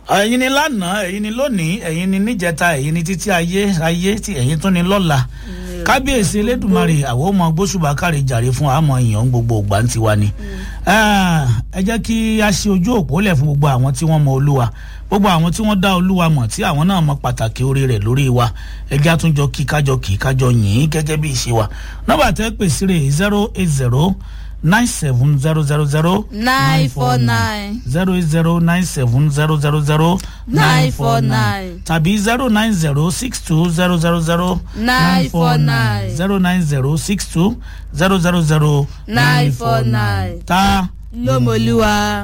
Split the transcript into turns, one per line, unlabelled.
ẹ̀yin ni lánàá ẹ̀yin ni lónìí ẹ̀yin ni níjẹta ẹ̀yin ni títí ayé ayé tí ẹ̀yin tún ni lọ́la kábíyèsí elédùnmarè àwọn ọmọ gbósùbà kárí jàre fún àmọ́ èèyàn gbogbo ògbà ń tiwa ni ẹ jẹ́ kí a ṣe ojú òpó lẹ̀ fún gbogbo àwọn tí wọ́n mọ olúwa gbogbo àwọn tí wọ́n dá olúwa mọ̀ tí àwọn náà mọ pàtàkì orí rẹ̀ lórí wa ẹjẹ́ àtúnjọ kí kájọ kí kájọ yìn gẹ́gẹ́ bí ìṣe wa nọ́mbà tẹ́ pèsè rè zero eight zero nine seven zero zero zero
nine four nine
zero eight zero nine seven zero zero zero
nine four nine
tàbí zero nine zero six two zero zero zero
nine four nine
zero nine zero six two zero zero zero
nine four nine
ta
lómolúwa.